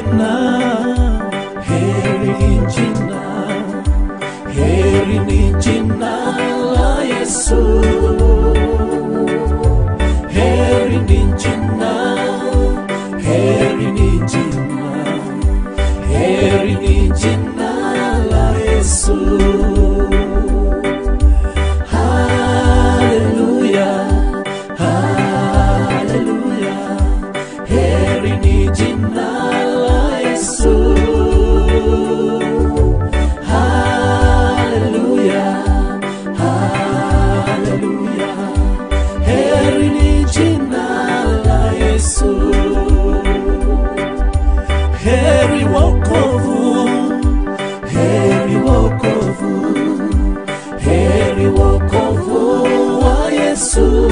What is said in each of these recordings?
jina, heri ni jina, heri ni jina la Yesu. Heri ni jina, heri ni jina, heri ni jina la Yesu. Haleluya, haleluya, heri ni jina la Yesu. Haleluya, haleluya, heri ni jina la Yesu. Heri wokovu, heri wokovu, heri wokovu wa Yesu.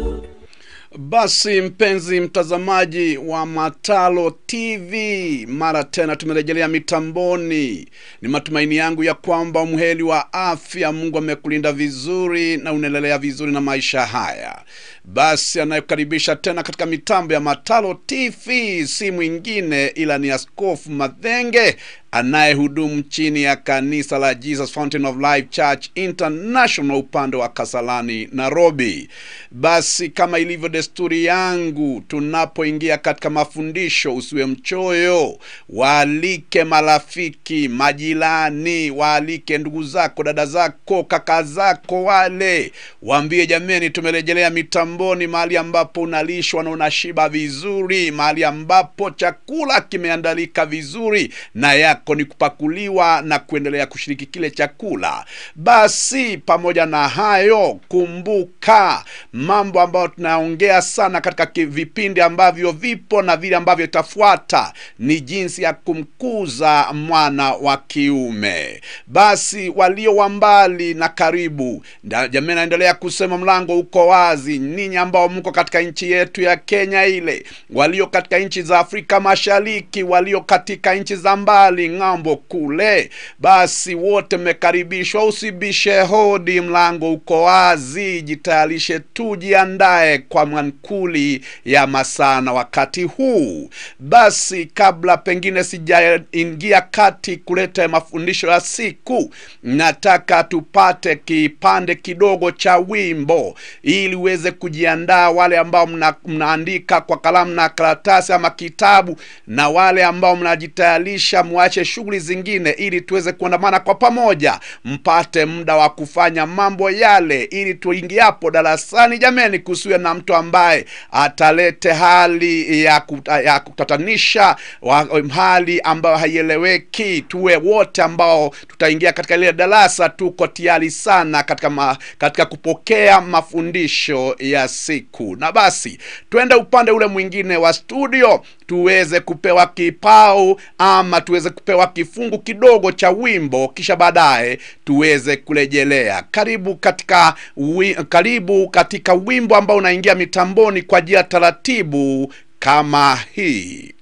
Basi mpenzi mtazamaji wa Matalo TV, mara tena tumerejelea mitamboni. Ni matumaini yangu ya kwamba umheli wa afya, Mungu amekulinda vizuri na unaendelea vizuri na maisha haya. Basi anayekaribisha tena katika mitambo ya Matalo TV si mwingine ila ni Askofu Madhenge anayehudumu chini ya kanisa la Jesus Fountain of Life Church International upande wa Kasalani, Nairobi. Basi kama ilivyo desturi yangu, tunapoingia katika mafundisho, usiwe mchoyo, waalike marafiki, majirani, waalike ndugu zako, dada zako, kaka zako, wale waambie, jameni, tumerejelea mitamboni, mahali ambapo unalishwa na unashiba vizuri, mahali ambapo chakula kimeandalika vizuri na yako ni kupakuliwa na kuendelea kushiriki kile chakula. Basi pamoja na hayo, kumbuka mambo ambayo tunaongea sana katika ki- vipindi ambavyo vipo na vile ambavyo itafuata ni jinsi ya kumkuza mwana wa kiume. Basi walio wa mbali na karibu, nda- jamii naendelea kusema mlango uko wazi, ninyi ambao mko katika nchi yetu ya Kenya ile, walio katika nchi za Afrika Mashariki, walio katika nchi za mbali ng'ambo kule, basi wote mmekaribishwa. Usibishe hodi, mlango uko wazi. Jitayarishe tu, jiandae kwa mankuli ya masaa na wakati huu. Basi kabla pengine sijaingia kati kuleta mafundisho ya siku, nataka tupate kipande kidogo cha wimbo ili uweze kujiandaa, wale ambao mna, mnaandika kwa kalamu na karatasi ama kitabu, na wale ambao mnajitayarisha mwache shughuli zingine, ili tuweze kuandamana kwa pamoja, mpate muda wa kufanya mambo yale, ili tuingiapo darasani, jameni, kusiwe na mtu ambaye atalete hali ya, kuta, ya kutatanisha wa, hali ambayo haieleweki. Tuwe wote ambao tutaingia katika lile darasa tuko tayari sana katika, ma, katika kupokea mafundisho ya siku. Na basi twende upande ule mwingine wa studio tuweze kupewa kipao ama tuweze kupewa kifungu kidogo cha wimbo, kisha baadaye tuweze kurejelea. Karibu katika wi, karibu katika wimbo ambao unaingia mitamboni kwa njia taratibu kama hii.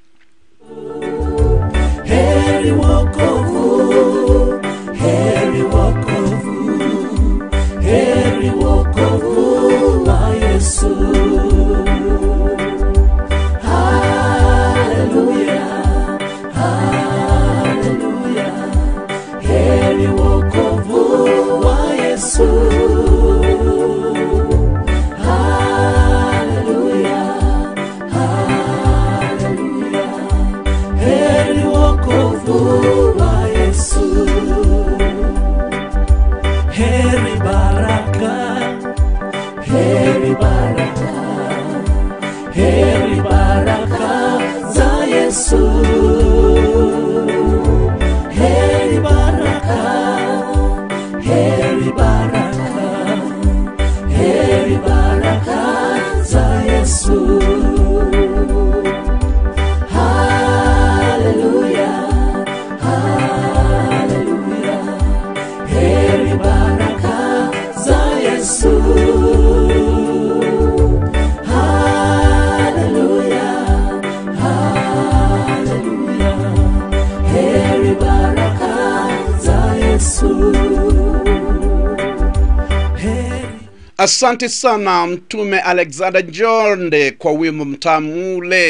Heri wokovu, heri wokovu, heri wokovu wa Yesu. Haleluya, haleluya, heri wokovu wa Yesu. Haleluya, haleluya, heri wokovu wa Yesu. Heri baraka, heri baraka, heri baraka za Yesu. Heri baraka, heri baraka, heri baraka za Yesu. Haleluya, haleluya, heri baraka za Yesu. Haleluya, haleluya, heri baraka za Yesu. Heri Asante sana Mtume Alexander Jonde kwa wimbo mtamu ule.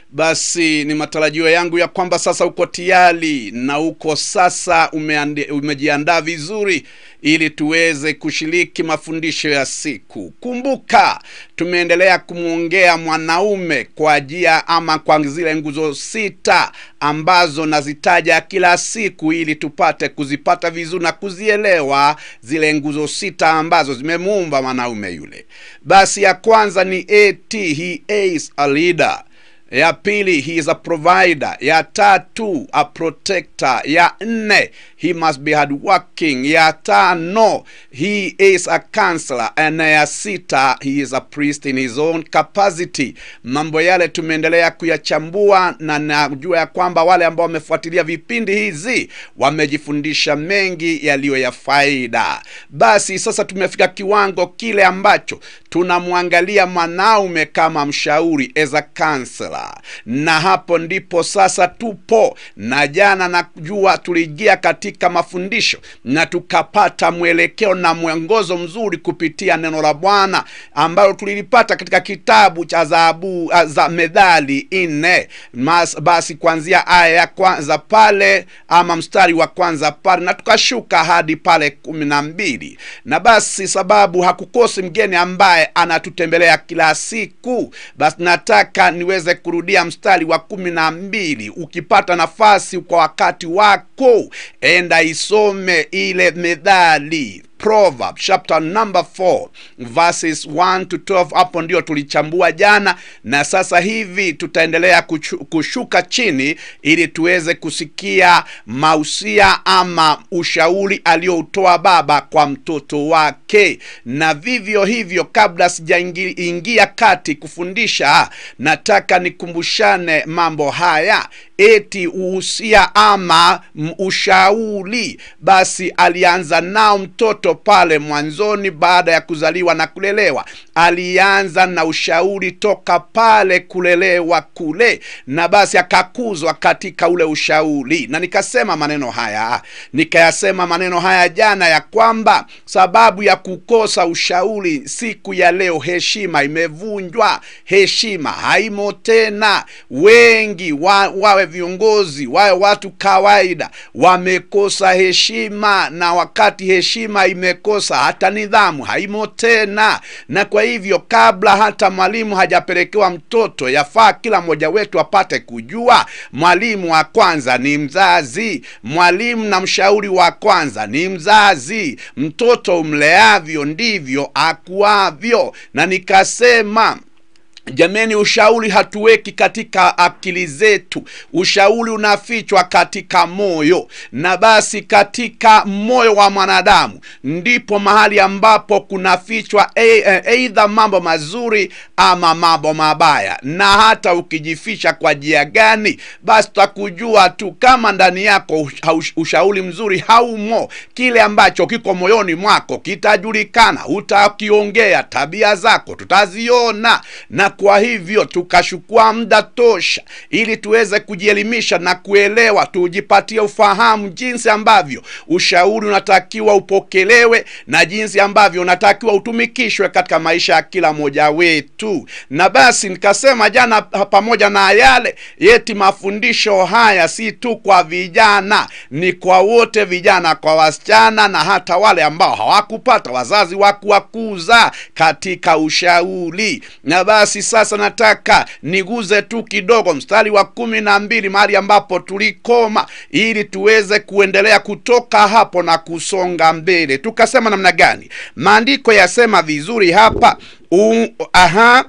basi ni matarajio yangu ya kwamba sasa uko tayari na uko sasa umeandi- umejiandaa vizuri ili tuweze kushiriki mafundisho ya siku kumbuka tumeendelea kumwongea mwanaume kwa jia ama kwa zile nguzo sita ambazo nazitaja kila siku ili tupate kuzipata vizuri na kuzielewa zile nguzo sita ambazo zimemuumba mwanaume yule basi ya kwanza ni at he is a leader ya pili he is a provider ya tatu a protector ya nne he must be hardworking ya tano he is a counselor na ya sita he is a priest in his own capacity mambo yale tumeendelea kuyachambua na najua ya kwamba wale ambao wamefuatilia vipindi hizi wamejifundisha mengi yaliyo ya faida basi sasa tumefika kiwango kile ambacho tunamwangalia mwanaume kama mshauri as a counselor na hapo ndipo sasa tupo na jana najua tuliingia katika mafundisho na tukapata mwelekeo na mwongozo mzuri kupitia neno la bwana ambalo tulilipata katika kitabu cha zahabu za medhali nne Mas- basi kuanzia aya ya kwanza pale ama mstari wa kwanza pale na tukashuka hadi pale kumi na mbili na basi sababu hakukosi mgeni ambaye anatutembelea kila siku basi nataka niweze kurudia mstari wa kumi na mbili ukipata nafasi kwa wakati wako enda isome ile medhali proverb chapter number 4 verses 1 to 12 hapo ndio tulichambua jana na sasa hivi tutaendelea kuchu, kushuka chini ili tuweze kusikia mausia ama ushauri aliyoutoa baba kwa mtoto wake na vivyo hivyo kabla sijaingia kati kufundisha nataka nikumbushane mambo haya eti uhusia ama m- ushauri basi alianza nao mtoto pale mwanzoni baada ya kuzaliwa na kulelewa alianza na ushauri toka pale kulelewa kule na basi akakuzwa katika ule ushauri na nikasema maneno haya nikayasema maneno haya jana ya kwamba sababu ya kukosa ushauri siku ya leo heshima imevunjwa heshima haimo tena wengi wa, wawe viongozi wawe watu kawaida wamekosa heshima na wakati heshima imekosa hata nidhamu haimo tena na kwa hivyo kabla hata mwalimu hajapelekewa mtoto yafaa kila mmoja wetu apate kujua mwalimu wa kwanza ni mzazi mwalimu na mshauri wa kwanza ni mzazi mtoto umleavyo ndivyo akuavyo na nikasema jameni ushauri hatuweki katika akili zetu ushauri unafichwa katika moyo na basi katika moyo wa mwanadamu ndipo mahali ambapo kunafichwa eidha mambo mazuri ama mambo mabaya na hata ukijificha kwa jia gani basi tutakujua tu kama ndani yako ush- ushauri mzuri haumo kile ambacho kiko moyoni mwako kitajulikana utakiongea tabia zako tutaziona na kwa hivyo tukachukua muda tosha ili tuweze kujielimisha na kuelewa tujipatie ufahamu jinsi ambavyo ushauri unatakiwa upokelewe na jinsi ambavyo unatakiwa utumikishwe katika maisha ya kila mmoja wetu na basi nikasema jana pamoja na yale yeti mafundisho haya si tu kwa vijana ni kwa wote vijana kwa wasichana na hata wale ambao hawakupata wazazi wa kuwakuza katika ushauri na basi sasa nataka niguze tu kidogo mstari wa kumi na mbili mahali ambapo tulikoma ili tuweze kuendelea kutoka hapo na kusonga mbele tukasema namna gani maandiko yasema vizuri hapa U, aha,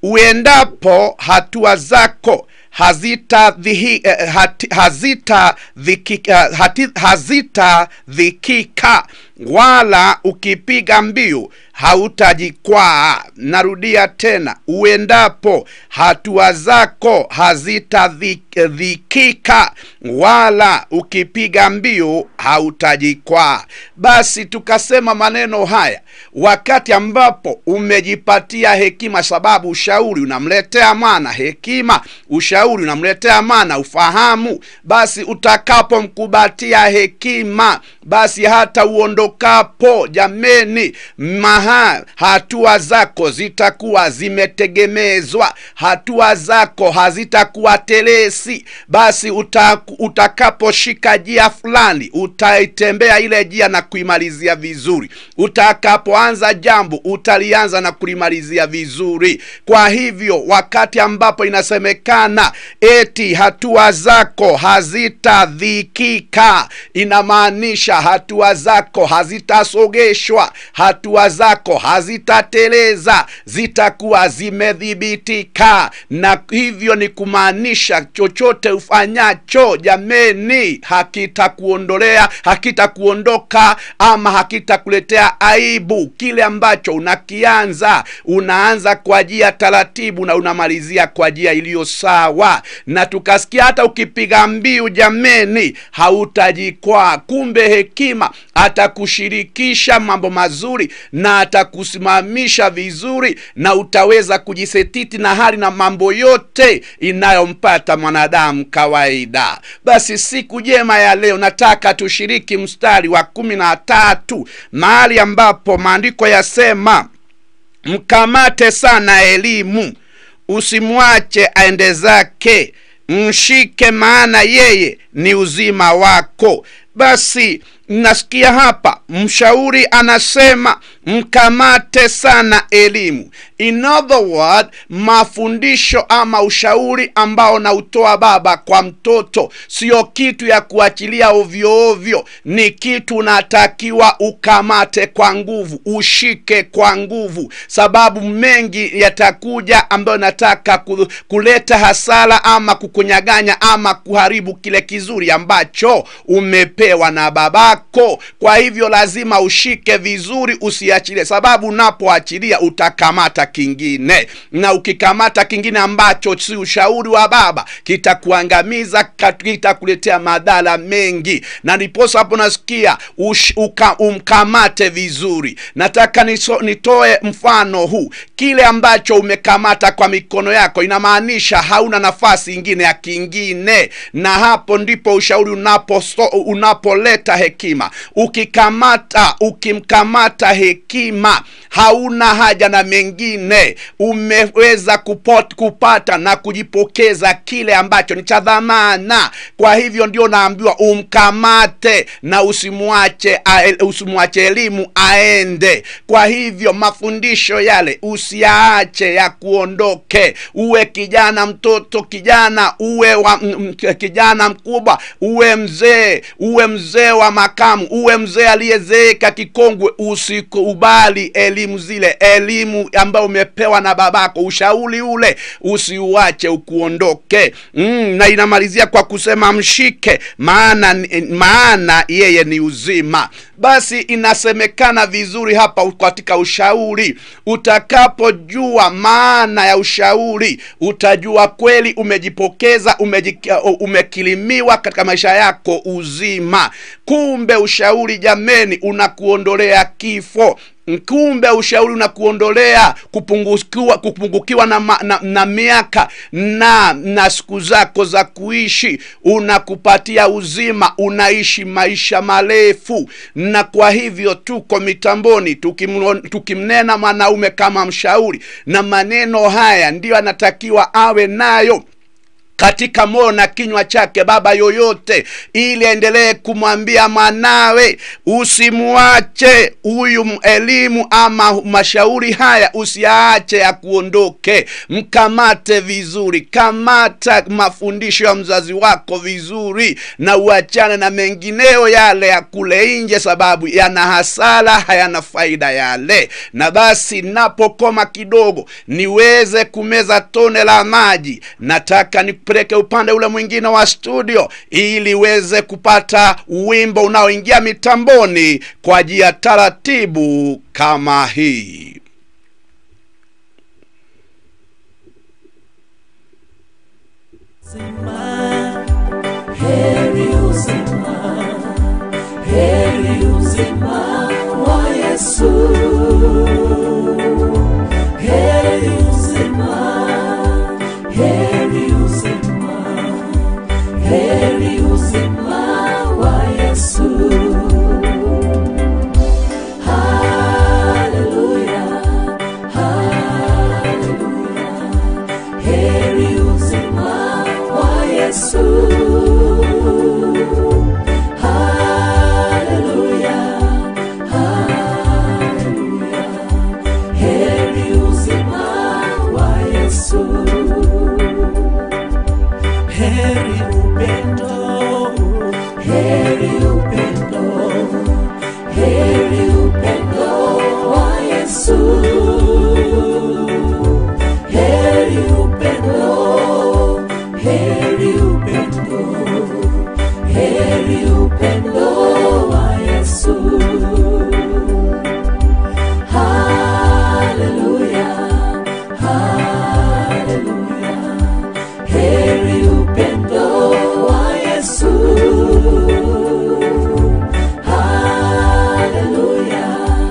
uendapo hatua zako hazita dhihi, eh, hati, hazita dhikika, hati, hazita dhikika wala ukipiga mbiu hautajikwaa narudia tena uendapo hatua zako hazitadhikika wala ukipiga mbiu hautajikwaa basi tukasema maneno haya wakati ambapo umejipatia hekima sababu ushauri unamletea mwana hekima ushauri unamletea mwana ufahamu basi utakapomkubatia hekima basi hata uondo uondokapo jameni maha hatua zako zitakuwa zimetegemezwa hatua zako hazitakuwa telesi basi uta, utakaposhika jia fulani utaitembea ile jia na kuimalizia vizuri utakapoanza jambo utalianza na kulimalizia vizuri kwa hivyo wakati ambapo inasemekana eti hatua zako hazitadhikika inamaanisha hatua zako hazitasogeshwa hatua zako hazitateleza zitakuwa zimedhibitika na hivyo ni kumaanisha chochote ufanyacho jameni hakitakuondolea hakitakuondoka ama hakitakuletea aibu kile ambacho unakianza unaanza kwa jia taratibu na unamalizia kwa jia iliyo sawa na tukasikia hata ukipiga mbiu jameni hautajikwaa kumbe hekima atakushirikisha mambo mazuri na atakusimamisha vizuri na utaweza kujisetiti na hali na mambo yote inayompata mwanadamu kawaida basi siku jema ya leo nataka tushiriki mstari wa kumi na tatu mahali ambapo maandiko yasema mkamate sana elimu usimwache aende zake mshike maana yeye ni uzima wako basi nasikia hapa mshauri anasema mkamate sana elimu in other word mafundisho ama ushauri ambao nautoa baba kwa mtoto sio kitu ya kuachilia ovyo ovyo ni kitu unatakiwa ukamate kwa nguvu ushike kwa nguvu sababu mengi yatakuja ambayo nataka ku- kuleta hasara ama kukunyaganya ama kuharibu kile kizuri ambacho umepewa na babako kwa hivyo lazima ushike vizuri usiachilie sababu unapoachilia utakamata kingine na ukikamata kingine ambacho si ushauri wa baba kitakuangamiza kat- kitakuletea madhara mengi na ndiposa hapo nasikia ush, uka, umkamate vizuri nataka niso, nitoe mfano huu kile ambacho umekamata kwa mikono yako inamaanisha hauna nafasi ingine ya kingine na hapo ndipo ushauri unapo unapoleta hekima ukikamata ukimkamata hekima hauna haja na mengine umeweza kupot, kupata na kujipokeza kile ambacho ni cha dhamana kwa hivyo ndio naambiwa umkamate na usimwache ae- usimwache elimu aende kwa hivyo mafundisho yale usiyaache ya kuondoke uwe kijana mtoto kijana uwe wa, m, m, kijana mkubwa uwe mzee uwe mzee wa makamu uwe mzee aliyezeeka kikongwe usikubali elimu zile elimu ambayo umepewa na babako ushauri ule usiuache ukuondoke mm, na inamalizia kwa kusema mshike maana maana yeye ni uzima basi inasemekana vizuri hapa katika ushauri utakapojua maana ya ushauri utajua kweli umejipokeza umejik, umekilimiwa katika maisha yako uzima kumbe ushauri jameni unakuondolea kifo kumbe ushauri unakuondolea kupungukiwa, kupungukiwa na, ma, na, na miaka na na siku zako za kuishi unakupatia uzima unaishi maisha marefu na kwa hivyo tuko mitamboni tukimno, tukimnena mwanaume kama mshauri na maneno haya ndiyo anatakiwa awe nayo katika moyo na kinywa chake baba yoyote ili aendelee kumwambia mwanawe usimuache huyu elimu ama mashauri haya usiaache akuondoke mkamate vizuri kamata mafundisho ya mzazi wako vizuri na uachane na mengineo yale ya kule nje sababu yana hasara hayana faida yale na basi napokoma kidogo niweze kumeza tone la maji nataka ni nikupeleke upande ule mwingine wa studio ili uweze kupata wimbo unaoingia mitamboni kwa njia taratibu kama hii uzima, heri uzima, heri uzima wa Yesu. Heri uzima, heri uzima, heri uzima wa Yesu. heri upendo wa Yesu. Haleluya, haleluya, heri upendo wa Yesu. Haleluya,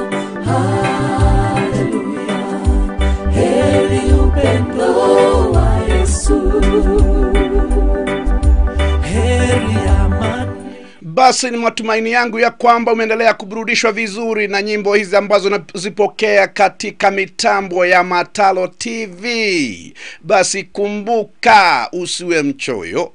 haleluya, heri upendo wa Yesu. Heri amani basi ni matumaini yangu ya kwamba umeendelea kuburudishwa vizuri na nyimbo hizi ambazo nazipokea katika mitambo ya matalo tv basi kumbuka usiwe mchoyo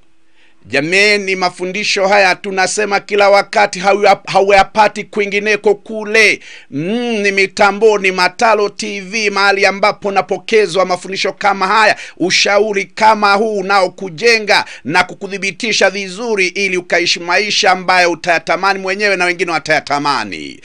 jameni mafundisho haya tunasema kila wakati hauya- hauyapati kwingineko kule mm, ni mitamboni matalo tv mahali ambapo napokezwa mafundisho kama haya ushauri kama huu unaokujenga na kukuthibitisha vizuri ili ukaishi maisha ambayo utayatamani mwenyewe na wengine watayatamani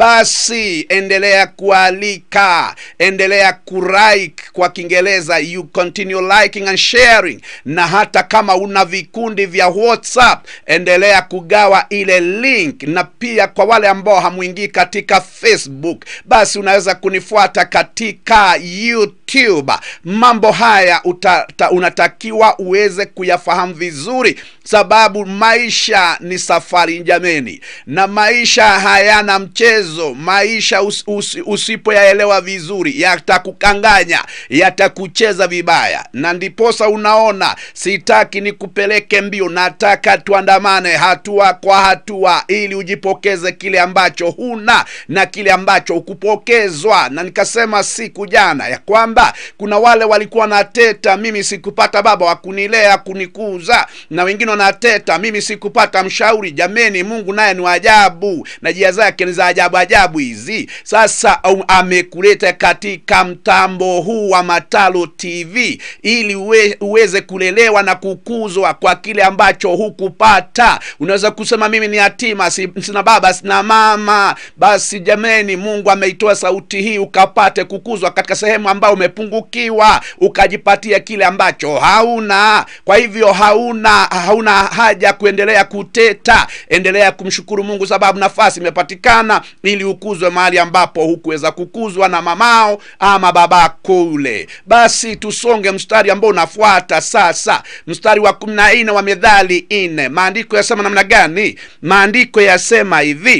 basi endelea kualika endelea kulike kwa kiingereza you continue liking and sharing na hata kama una vikundi vya whatsapp endelea kugawa ile link na pia kwa wale ambao hamwingii katika facebook basi unaweza kunifuata katika youtube mambo haya uta, ta, unatakiwa uweze kuyafahamu vizuri sababu maisha ni safari jameni na maisha hayana mchezo maisha us, us, usipoyaelewa vizuri yatakukanganya yatakucheza vibaya na ndiposa unaona sitaki nikupeleke mbio nataka tuandamane hatua kwa hatua ili ujipokeze kile ambacho huna na kile ambacho hukupokezwa na nikasema siku jana ya kwamba kuna wale walikuwa na teta mimi sikupata baba wa kunilea kunikuza na wengine wanateta mimi sikupata mshauri jameni mungu naye ni wa ajabu na jia zake ni za ajabu ajabu hizi sasa um, amekuleta katika mtambo huu wa matalo tv ili uwe, uweze kulelewa na kukuzwa kwa kile ambacho hukupata unaweza kusema mimi ni yatima si, sina baba sina mama basi jameni mungu ameitoa sauti hii ukapate kukuzwa katika sehemu ambayo umepungukiwa ukajipatia kile ambacho hauna kwa hivyo hauna hauna haja kuendelea kuteta endelea kumshukuru mungu sababu nafasi imepatikana ili ukuzwe mahali ambapo hukuweza kukuzwa na mamao ama babako ule basi tusonge mstari ambao unafuata sasa mstari wa kumi na nne wa medhali nne maandiko yasema namna gani maandiko yasema hivi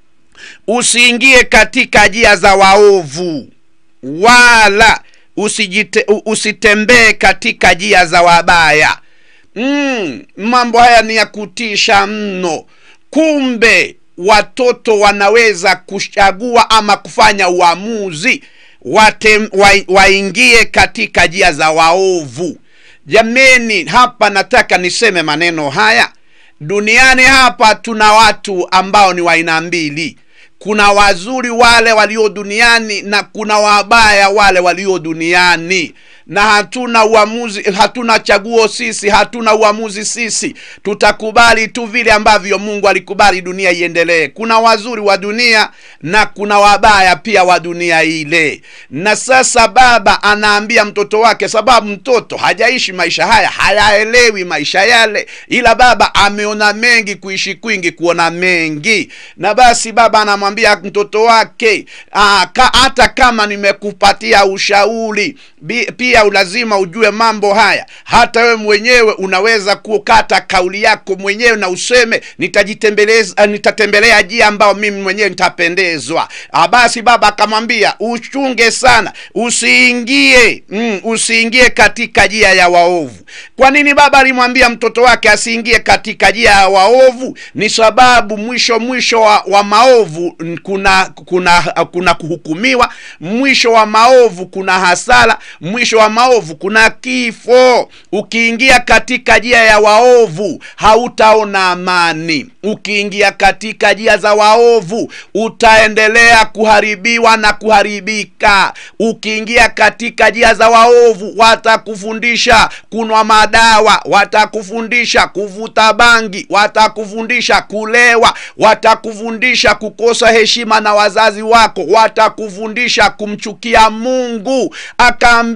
usiingie katika njia za waovu wala usijite, u- usitembee katika njia za wabaya mm, mambo haya ni ya kutisha mno kumbe watoto wanaweza kuchagua ama kufanya uamuzi wate, wa, waingie katika njia za waovu jameni hapa nataka niseme maneno haya duniani hapa tuna watu ambao ni wa aina mbili kuna wazuri wale walio duniani na kuna wabaya wale walio duniani na hatuna uamuzi hatuna chaguo sisi hatuna uamuzi sisi tutakubali tu vile ambavyo mungu alikubali dunia iendelee kuna wazuri wa dunia na kuna wabaya pia wa dunia ile na sasa baba anaambia mtoto wake sababu mtoto hajaishi maisha haya hayaelewi maisha yale ila baba ameona mengi kuishi kwingi kuona mengi na basi baba anamwambia mtoto wake aa, ka, hata kama nimekupatia ushauri bi- pia lazima ujue mambo haya hata wewe mwenyewe unaweza kukata kauli yako mwenyewe na useme nitajitembeleza nitatembelea jia ambayo mimi mwenyewe nitapendezwa Ah, basi baba akamwambia uchunge sana usiingie mm, usiingie katika jia ya waovu kwa nini baba alimwambia mtoto wake asiingie katika jia ya waovu ni sababu mwisho mwisho wa, wa maovu mm, kuna kuna kuna kuhukumiwa mwisho wa maovu kuna hasara mwisho wa maovu kuna kifo ukiingia katika njia ya waovu hautaona amani ukiingia katika njia za waovu utaendelea kuharibiwa na kuharibika ukiingia katika njia za waovu watakufundisha kunwa madawa watakufundisha kuvuta bangi watakufundisha kulewa watakufundisha kukosa heshima na wazazi wako watakufundisha kumchukia mungu akaambiwa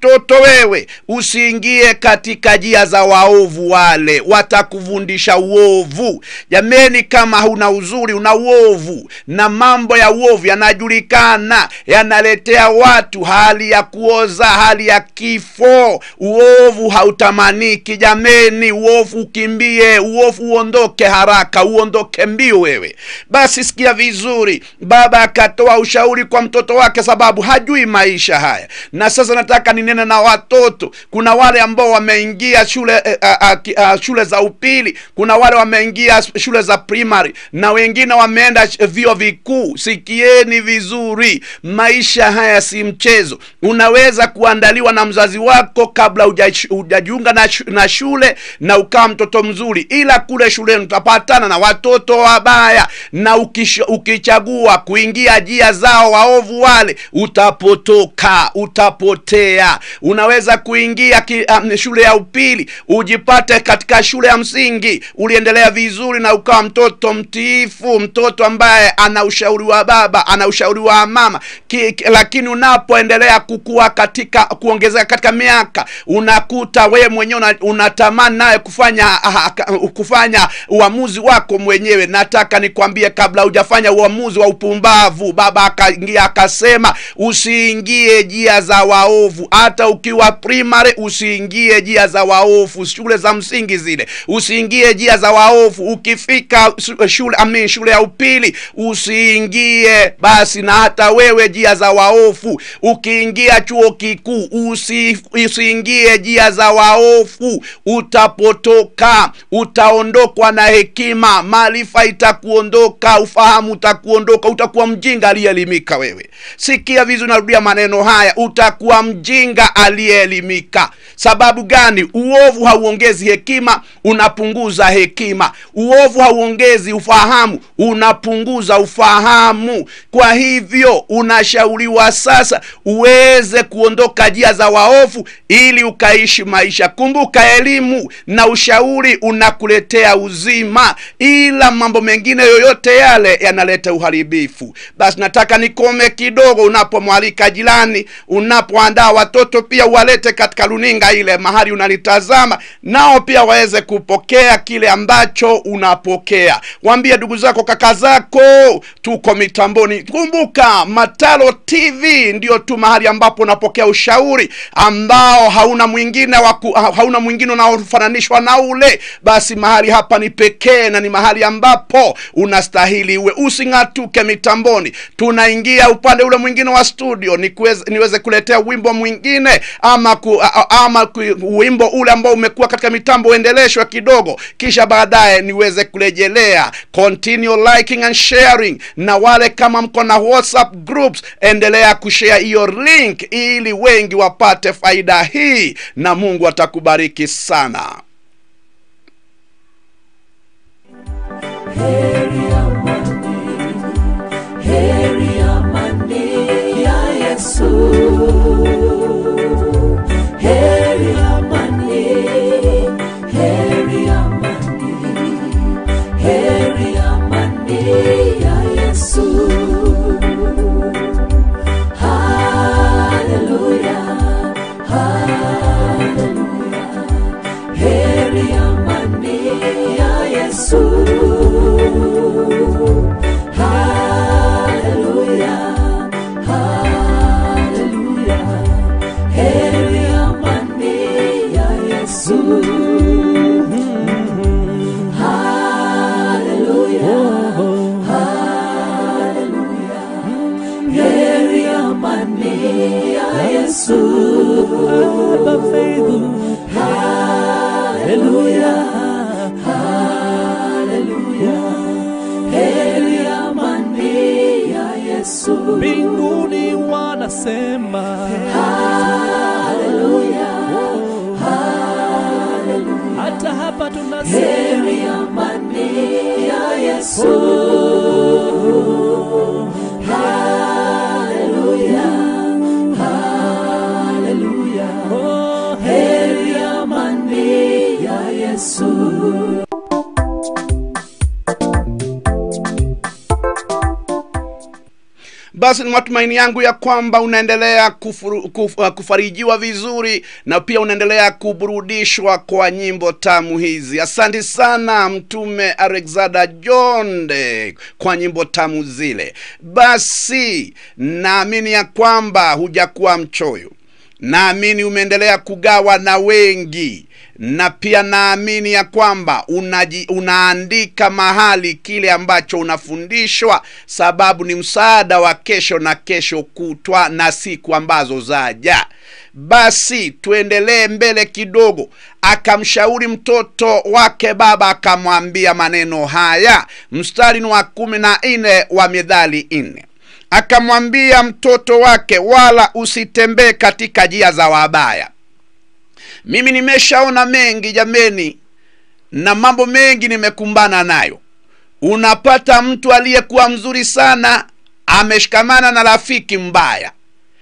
mtoto wewe usiingie katika njia za waovu wale watakuvundisha uovu jameni kama huna uzuri una uovu na mambo ya uovu yanajulikana yanaletea watu hali ya kuoza hali ya kifo uovu hautamaniki jameni uovu ukimbie uovu uondoke haraka uondoke mbio wewe basi sikia vizuri baba akatoa ushauri kwa mtoto wake sababu hajui maisha haya na sasa nataka ninene na watoto kuna wale ambao wameingia shule eh, ah, ah, ki- ah, shule za upili kuna wale wameingia shule za primary na wengine wameenda sh- vio vikuu sikieni vizuri maisha haya si mchezo unaweza kuandaliwa na mzazi wako kabla huja- hujajiunga na, shu- na shule na ukawa mtoto mzuri ila kule shuleni utapatana na watoto wabaya na ukisho, ukichagua kuingia njia zao waovu wale utapotoka utapotea unaweza kuingia ki, um, shule ya upili ujipate katika shule ya msingi uliendelea vizuri na ukawa mtoto mtiifu mtoto ambaye ana ushauri wa baba ana ushauri wa mama ki, ki, lakini unapoendelea kukua katika kuongezeka katika miaka unakuta wewe mwenyewe una- unatamani naye kufanya ah, ka- kufanya uamuzi wako mwenyewe nataka nikwambie kabla hujafanya uamuzi wa upumbavu baba akaingia akasema usiingie njia za waovu hata ukiwa primary usiingie njia za waovu shule za msingi zile usiingie njia za waovu ukifika su- shule amin shule ya upili usiingie basi na hata wewe njia za waovu ukiingia chuo kikuu usi, usiingie njia za waovu utapotoka utaondokwa na hekima maarifa itakuondoka ufahamu utakuondoka utakuwa mjinga aliyeelimika wewe sikia vizuri narudia maneno haya utakuwa mjinga aliyeelimika sababu gani uovu hauongezi hekima unapunguza hekima uovu hauongezi ufahamu unapunguza ufahamu kwa hivyo unashauriwa sasa uweze kuondoka njia za waovu ili ukaishi maisha kumbuka elimu na ushauri unakuletea uzima ila mambo mengine yoyote yale yanaleta uharibifu basi nataka nikome kidogo unapomwalika jirani unapoandaa watoto pia uwalete katika runinga ile mahali unalitazama nao pia waweze kupokea kile ambacho unapokea waambie ndugu zako kaka zako tuko mitamboni kumbuka matalo tv ndio tu mahali ambapo unapokea ushauri ambao hauna mwingine waku, hauna mwingine unaofananishwa na ule basi mahali hapa ni pekee na ni mahali ambapo unastahili uwe using'atuke mitamboni tunaingia upande ule mwingine wa studio nikuweze, niweze kuletea wimbo mwingine ama ku, a- a- ama ku, wimbo ule ambao umekuwa katika mitambo uendeleshwe kidogo kisha baadaye niweze kurejelea continue liking and sharing na wale kama mko na whatsapp groups endelea kushare hiyo link ili wengi wapate faida hii na mungu atakubariki sana Heri amani, heri amani ya Yesu. Heri amani, heri amani, heri amani ya Yesu. Haleluya, haleluya. Heri amani ya Yesu. Haleluya, haleluya. Heri amani ya Yesu. Haleluya, haleluya. Heri amani ya Yesu. Haleluya, haleluya. Heri amani ya Yesu. mbinguni wanasema Haleluya, hata hapa tunasema heri amani ya Yesu. Haleluya, haleluya. oh, Heri amani ya Yesu. basi ni matumaini yangu ya kwamba unaendelea kufuru, kuf, uh, kufarijiwa vizuri na pia unaendelea kuburudishwa kwa nyimbo tamu hizi asante sana mtume alexander jonde kwa nyimbo tamu zile basi naamini ya kwamba hujakuwa mchoyo naamini umeendelea kugawa na wengi na pia naamini ya kwamba unaji, unaandika mahali kile ambacho unafundishwa sababu ni msaada wa kesho na kesho kutwa na siku ambazo zaja basi tuendelee mbele kidogo akamshauri mtoto wake baba akamwambia maneno haya mstari ni wa kumi na nne wa medhali nne akamwambia mtoto wake wala usitembee katika njia za wabaya mimi nimeshaona mengi jameni na mambo mengi nimekumbana nayo unapata mtu aliyekuwa mzuri sana ameshikamana na rafiki mbaya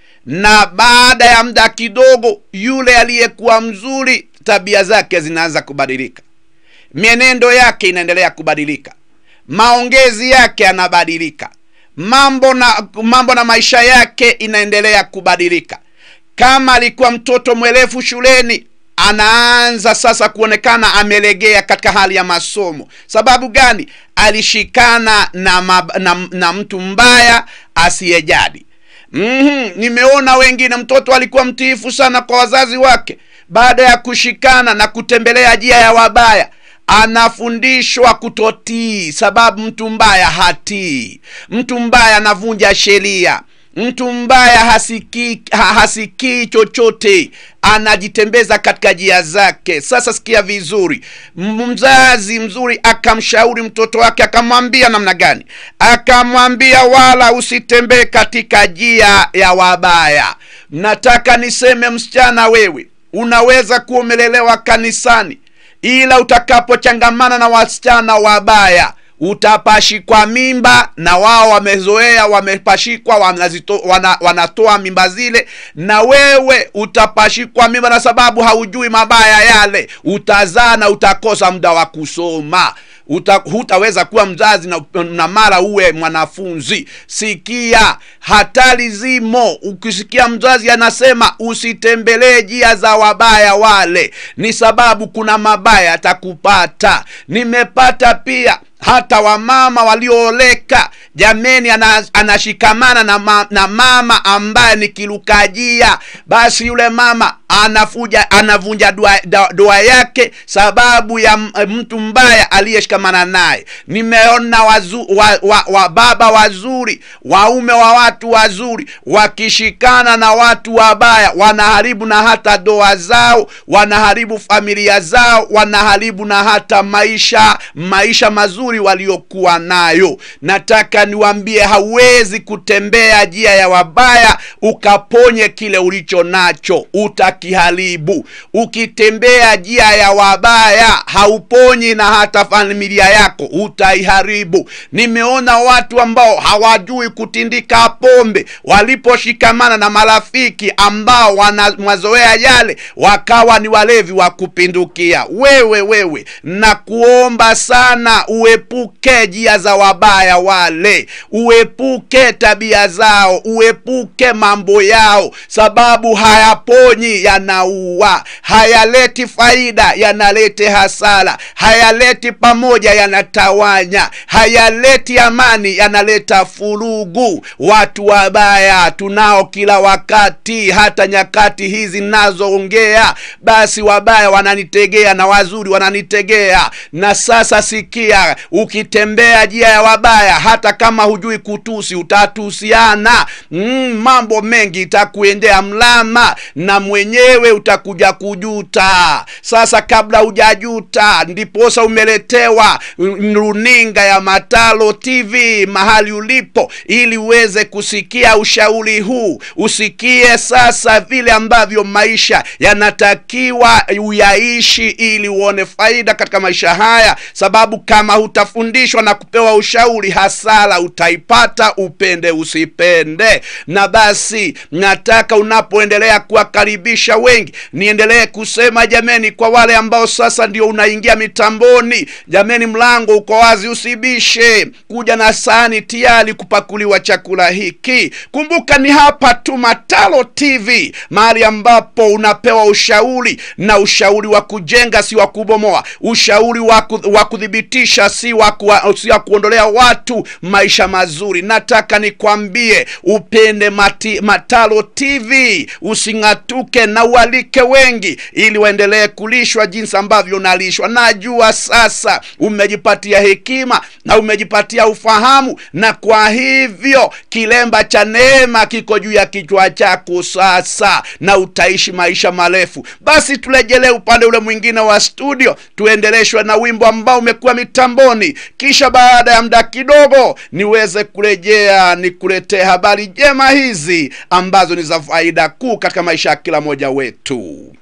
na baada ya muda kidogo yule aliyekuwa mzuri tabia zake zinaanza kubadilika mienendo yake inaendelea kubadilika maongezi yake yanabadilika mambo na mambo na maisha yake inaendelea kubadilika kama alikuwa mtoto mwelefu shuleni anaanza sasa kuonekana amelegea katika hali ya masomo sababu gani alishikana na, mab, na, na mtu mbaya asiyejadi mm-hmm. nimeona wengine mtoto alikuwa mtiifu sana kwa wazazi wake baada ya kushikana na kutembelea njia ya wabaya anafundishwa kutotii sababu mtu mbaya hatii mtu mbaya anavunja sheria mtu mbaya hasikii ha, hasikii chochote anajitembeza katika njia zake sasa sikia vizuri mzazi mzuri akamshauri mtoto wake akamwambia namna gani akamwambia wala usitembee katika njia ya wabaya nataka niseme msichana wewe unaweza kuwa umelelewa kanisani ila utakapochangamana na wasichana wabaya utapashikwa mimba na wao wamezoea wamepashikwa wanazito, wana, wanatoa mimba zile na wewe utapashikwa mimba na sababu haujui mabaya yale utazaa na utakosa muda wa kusoma Uta, hutaweza kuwa mzazi na, na mara uwe mwanafunzi sikia hatari zimo ukisikia mzazi anasema usitembelee njia za wabaya wale ni sababu kuna mabaya atakupata nimepata pia hata wamama waliooleka jameni anashikamana na, ma, na mama ambaye ni kilukajia basi yule mama anafuja anavunja doa, doa yake sababu ya mtu mbaya aliyeshikamana naye nimeona wazu, wa, wa, wa baba wazuri waume wa watu wazuri wakishikana na watu wabaya wanaharibu na hata doa zao wanaharibu familia zao wanaharibu na hata maisha maisha mazuri waliokuwa nayo nataka niwambie hauwezi kutembea njia ya wabaya ukaponye kile ulicho nacho utakiharibu ukitembea njia ya wabaya hauponyi na hata familia yako utaiharibu nimeona watu ambao hawajui kutindika pombe waliposhikamana na marafiki ambao wana mazoea yale wakawa ni walevi wa kupindukia wewe wewe na kuomba sana uepuke njia za wabaya wale uepuke tabia zao uepuke mambo yao sababu hayaponyi yanaua hayaleti faida yanalete hasara hayaleti pamoja yanatawanya hayaleti amani yanaleta furugu watu wabaya tunao kila wakati hata nyakati hizi nazoongea basi wabaya wananitegea na wazuri wananitegea na sasa sikia ukitembea njia ya wabaya hata kama hujui kutusi utatusiana mm, mambo mengi itakuendea mlama na mwenyewe utakuja kujuta sasa kabla hujajuta ndiposa umeletewa runinga ya matalo tv mahali ulipo ili uweze kusikia ushauri huu usikie sasa vile ambavyo maisha yanatakiwa uyaishi ili uone faida katika maisha haya sababu kama huta utafundishwa na kupewa ushauri hasara utaipata upende usipende na basi nataka unapoendelea kuwakaribisha wengi niendelee kusema jameni kwa wale ambao sasa ndio unaingia mitamboni jameni mlango uko wazi usibishe kuja na sahani tayari kupakuliwa chakula hiki kumbuka ni hapa tu matalo tv mahali ambapo unapewa ushauri na ushauri wa kujenga si wa kubomoa ushauri wa ku- wa kuthibitisha si wa kuwa- si wa kuondolea watu maisha mazuri nataka nikwambie upende mati, matalo tv using'atuke na ualike wengi ili waendelee kulishwa jinsi ambavyo unalishwa najua sasa umejipatia hekima na umejipatia ufahamu na kwa hivyo kilemba cha neema kiko juu ya kichwa chako sasa na utaishi maisha marefu basi turejelee upande ule mwingine wa studio tuendeleshwe na wimbo ambao umekuwa mitamboni kisha baada ya muda kidogo niweze kurejea nikuletee habari njema hizi ambazo ni za faida kuu katika maisha ya kila mmoja wetu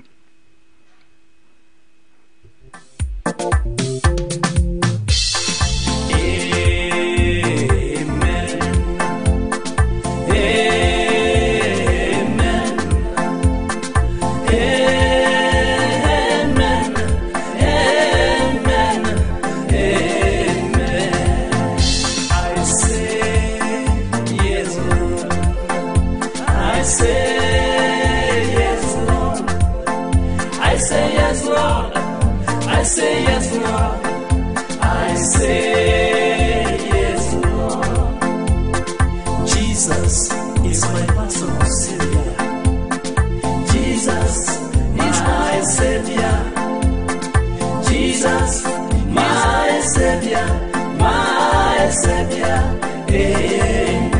I say yes, Lord. I say yes, Lord. I say yes, Lord. I say yes, Lord. I say yes, Lord. Jesus is my personal Savior. Jesus is my Savior. Jesus, my Savior, my Savior. Amen.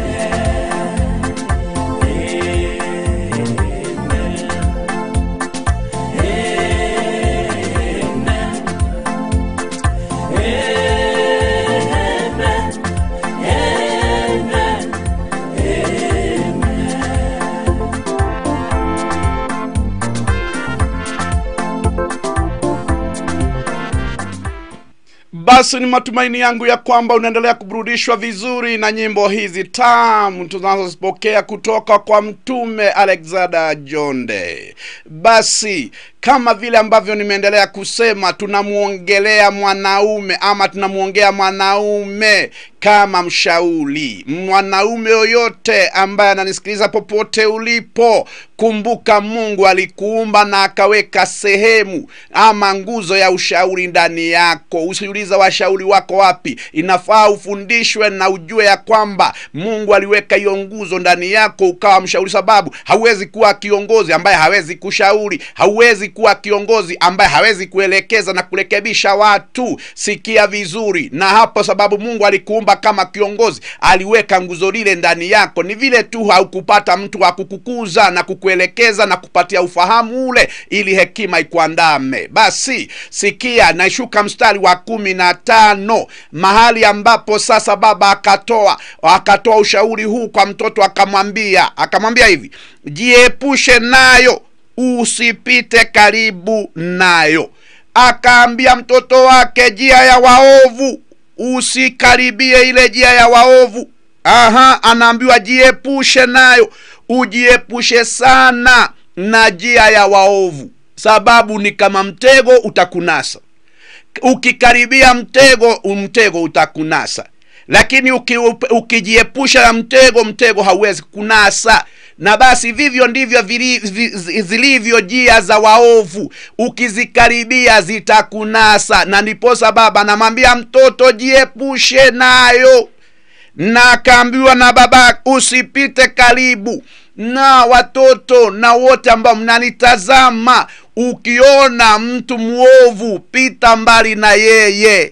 basi ni matumaini yangu ya kwamba unaendelea kuburudishwa vizuri na nyimbo hizi tamu tunazozipokea kutoka kwa mtume alexander jonde basi kama vile ambavyo nimeendelea kusema tunamwongelea mwanaume ama tunamwongea mwanaume kama mshauri mwanaume yoyote ambaye ananisikiliza popote ulipo kumbuka mungu alikuumba na akaweka sehemu ama nguzo ya ushauri ndani yako usiuliza washauri wako wapi inafaa ufundishwe na ujue ya kwamba mungu aliweka hiyo nguzo ndani yako ukawa mshauri sababu hauwezi kuwa kiongozi ambaye hawezi kushauri hauwezi kuwa kiongozi ambaye hawezi kuelekeza na kurekebisha watu sikia vizuri na hapo sababu mungu alikuumba kama kiongozi aliweka nguzo lile ndani yako ni vile tu haukupata mtu wa kukukuza na kukuelekeza na kupatia ufahamu ule ili hekima ikuandame basi sikia nashuka mstari wa kumi na tano mahali ambapo sasa baba akatoa akatoa ushauri huu kwa mtoto akamwambia akamwambia hivi jiepushe nayo usipite karibu nayo akaambia mtoto wake njia ya waovu usikaribie ile njia ya waovu aha anaambiwa jiepushe nayo ujiepushe sana na njia ya waovu sababu ni kama mtego utakunasa ukikaribia mtego mtego utakunasa lakini uki, ukijiepusha na mtego mtego hauwezi kunasa na basi vivyo ndivyo vili- vi- zilivyo njia za waovu ukizikaribia zitakunasa na ndiposa baba anamwambia mtoto jiepushe nayo na akaambiwa na baba usipite karibu na watoto na wote ambao mnanitazama ukiona mtu mwovu pita mbali na yeye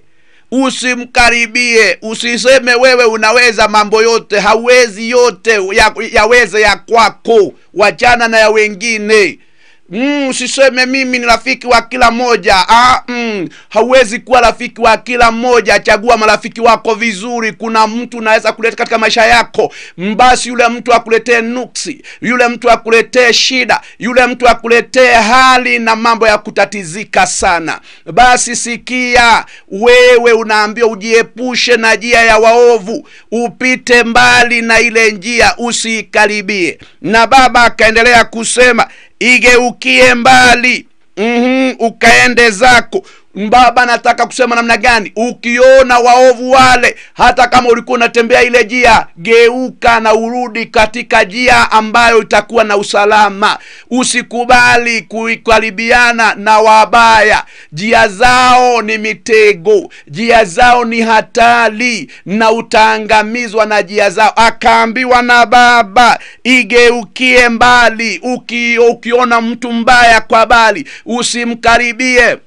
usimkaribie usiseme wewe unaweza mambo yote hauwezi yote ya- yaweze ya kwako wachana na ya wengine mm, usiseme mimi ni rafiki wa kila mmoja ah, mm, hauwezi kuwa rafiki wa kila mmoja chagua marafiki wako vizuri kuna mtu unaweza kuleta katika maisha yako basi yule mtu akuletee nuksi yule mtu akuletee shida yule mtu akuletee hali na mambo ya kutatizika sana basi sikia wewe unaambiwa ujiepushe na njia ya waovu upite mbali na ile njia usiikaribie na baba akaendelea kusema igeukie mbali mm-hmm, ukaende zako baba nataka kusema namna gani ukiona waovu wale hata kama ulikuwa unatembea ile njia geuka na urudi katika njia ambayo itakuwa na usalama usikubali kuikaribiana na wabaya njia zao ni mitego njia zao ni hatari na utaangamizwa na njia zao akaambiwa na baba igeukie mbali uki, ukiona mtu mbaya kwa bali usimkaribie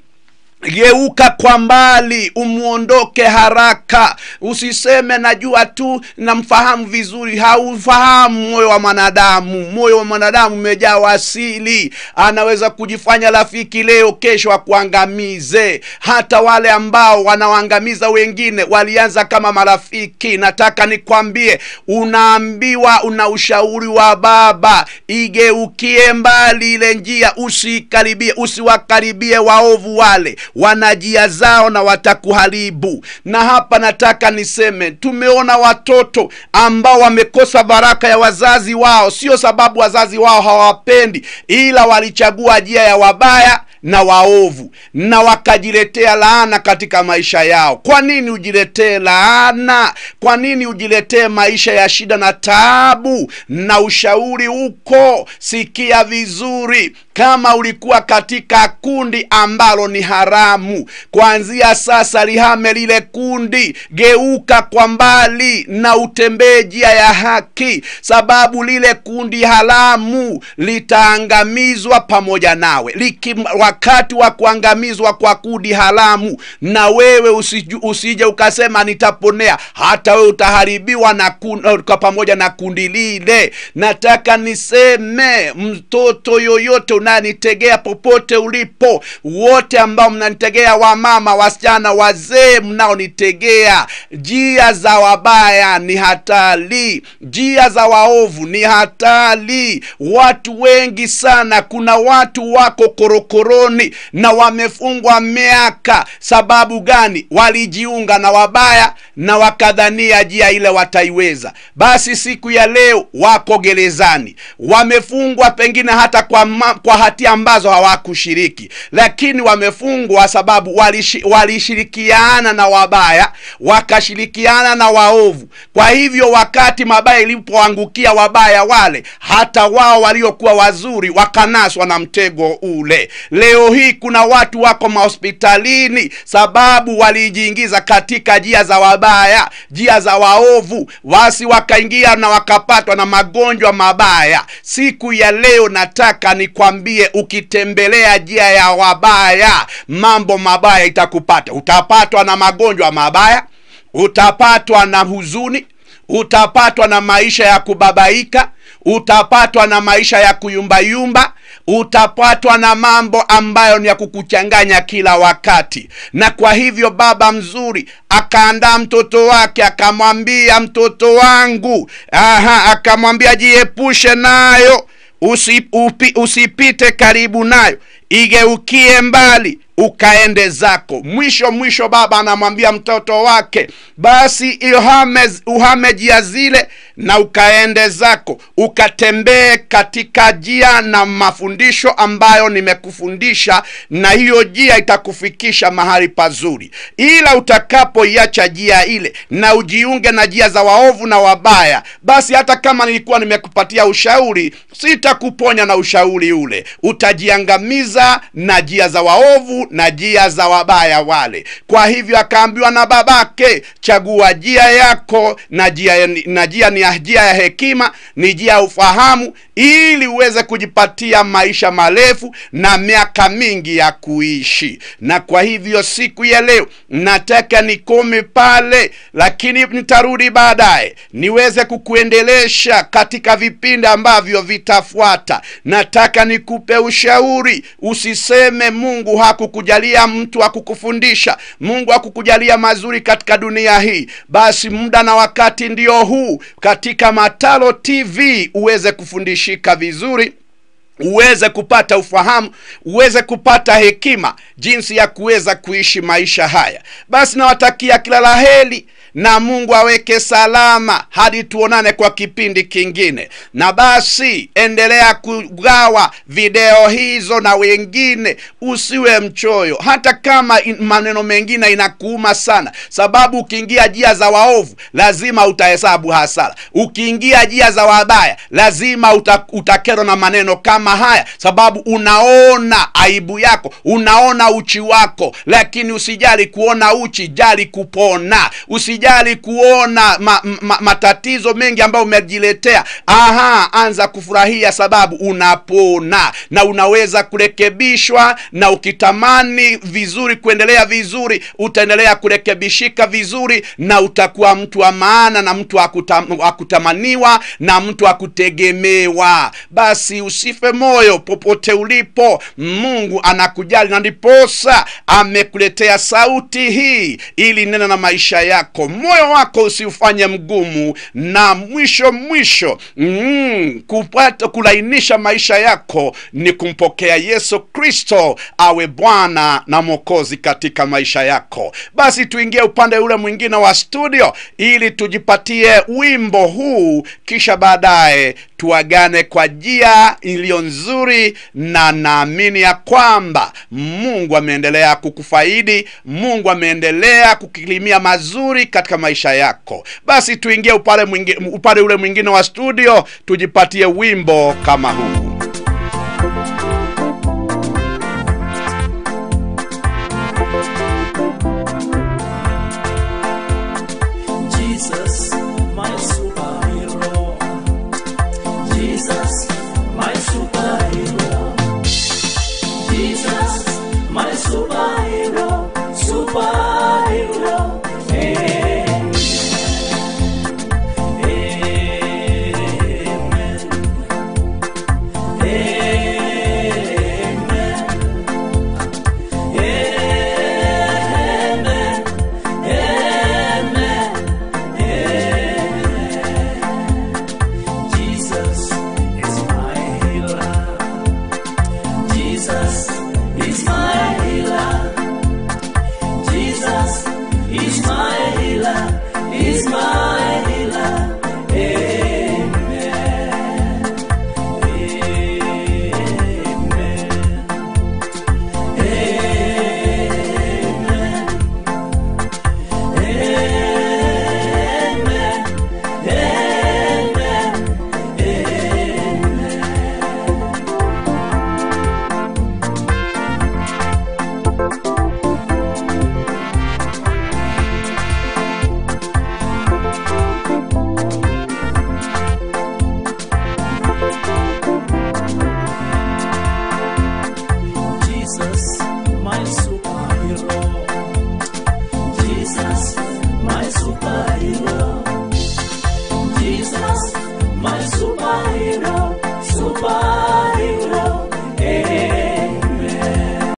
geuka kwa mbali umwondoke haraka usiseme najua tu namfahamu vizuri haufahamu moyo wa mwanadamu moyo wa mwanadamu umejaa wasili anaweza kujifanya rafiki leo kesho akuangamize hata wale ambao wanawaangamiza wengine walianza kama marafiki nataka nikwambie unaambiwa una ushauri wa baba igeukie mbali ile njia usikaribie usiwakaribie waovu wale wana njia zao na watakuharibu na hapa nataka niseme tumeona watoto ambao wamekosa baraka ya wazazi wao sio sababu wazazi wao hawapendi ila walichagua njia ya wabaya na waovu na wakajiletea laana katika maisha yao kwa nini ujiletee laana kwa nini ujiletee maisha ya shida na taabu na ushauri huko sikia vizuri kama ulikuwa katika kundi ambalo ni haramu kuanzia sasa lihame lile kundi geuka kwa mbali na utembee njia ya haki sababu lile kundi haramu litaangamizwa pamoja nawe Liki, wakati wa kuangamizwa kwa kundi haramu na wewe usiju, usije ukasema nitaponea hata wewe utaharibiwa na kun, kwa pamoja na kundi lile nataka niseme mtoto yoyote unanitegea popote ulipo wote ambao mnanitegea wamama wasichana wazee mnaonitegea njia za wabaya ni hatari njia za waovu ni hatari watu wengi sana kuna watu wako korokoroni na wamefungwa miaka sababu gani walijiunga na wabaya na wakadhania njia ile wataiweza basi siku ya leo wako gerezani wamefungwa pengine hata kwa, ma, kwa hatia ambazo hawakushiriki lakini wamefungwa sababu walishi, walishirikiana na wabaya wakashirikiana na waovu kwa hivyo wakati mabaya ilipoangukia wabaya wale hata wao waliokuwa wazuri wakanaswa na mtego ule leo hii kuna watu wako mahospitalini sababu walijiingiza katika njia za wabaya njia za waovu wasi wakaingia na wakapatwa na magonjwa mabaya siku ya leo nataka nikwambie ukitembelea njia ya wabaya mambo mabaya itakupata utapatwa na magonjwa mabaya utapatwa na huzuni utapatwa na maisha ya kubabaika utapatwa na maisha ya kuyumbayumba utapatwa na mambo ambayo ni ya kukuchanganya kila wakati na kwa hivyo baba mzuri akaandaa mtoto wake akamwambia mtoto wangu aha akamwambia jiepushe nayo usi, upi, usipite karibu nayo igeukie mbali ukaende zako mwisho mwisho baba anamwambia mtoto wake basi uhame, uhame jia zile na ukaende zako ukatembee katika jia na mafundisho ambayo nimekufundisha na hiyo jia itakufikisha mahali pazuri ila utakapoiacha jia ile na ujiunge na jia za waovu na wabaya basi hata kama nilikuwa nimekupatia ushauri sitakuponya na ushauri ule utajiangamiza giza na njia za waovu na njia za wabaya wale kwa hivyo akaambiwa na babake chagua njia yako na njia na njia ni njia ya hekima ni njia ya ufahamu ili uweze kujipatia maisha marefu na miaka mingi ya kuishi na kwa hivyo siku ya leo nataka nikome pale lakini nitarudi baadaye niweze kukuendelesha katika vipindi ambavyo vitafuata nataka nikupe ushauri usiseme mungu hakukujalia mtu hakukufundisha mungu hakukujalia mazuri katika dunia hii basi muda na wakati ndio huu katika matalo tv uweze kufundishika vizuri uweze kupata ufahamu uweze kupata hekima jinsi ya kuweza kuishi maisha haya basi nawatakia kila la heri na mungu aweke salama hadi tuonane kwa kipindi kingine na basi endelea kugawa video hizo na wengine usiwe mchoyo hata kama in, maneno mengine inakuuma sana sababu ukiingia jia za waovu lazima utahesabu hasara ukiingia jia za wabaya lazima uta, utakerwa na maneno kama haya sababu unaona aibu yako unaona uchi wako lakini usijali kuona uchi jali kupona usijali kuona ma, ma, matatizo mengi ambayo umejiletea aha anza kufurahia sababu unapona na unaweza kurekebishwa na ukitamani vizuri kuendelea vizuri utaendelea kurekebishika vizuri na utakuwa mtu wa maana na mtu wa kutam, wa kutamaniwa na mtu wa kutegemewa basi usife moyo popote ulipo mungu anakujali na ndiposa amekuletea sauti hii ili nena na maisha yako moyo wako usiufanye mgumu na mwisho mwisho mm, kupata kulainisha maisha yako ni kumpokea yesu kristo awe bwana na mwokozi katika maisha yako basi tuingie upande ule mwingine wa studio ili tujipatie wimbo huu kisha baadaye tuagane kwa njia iliyo nzuri na naamini ya kwamba mungu ameendelea kukufaidi mungu ameendelea kukilimia mazuri katika maisha yako basi tuingie upande, mwingi, upande ule mwingine wa studio tujipatie wimbo kama huu